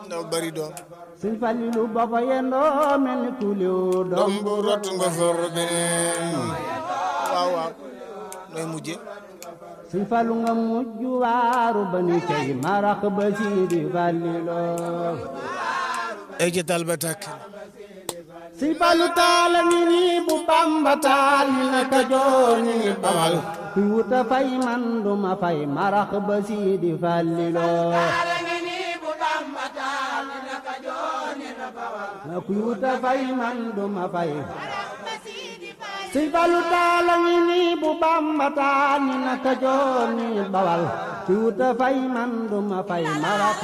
ndaw bari doom sëñ Falilu ba fa yendoo mel ni kuliw doom doom bu rot nga for beneen waaw waaw nooy mujje sëñ Fallu nga mujj waaru ba ni cey marax ba Sidi Falilu ay ca tal ba tàkk sëñ Fallu taala ngi nii bu Bamba taal ni naka joor ñi ngi bawal kuy wuta fay man duma fay marax ba Sidi Falilu kuy wuta fay man duma fay sëñ Fallu taala ngi nii bu Bamba taal ni naka joor ñi bawal kuy wuta fay man duma fay marax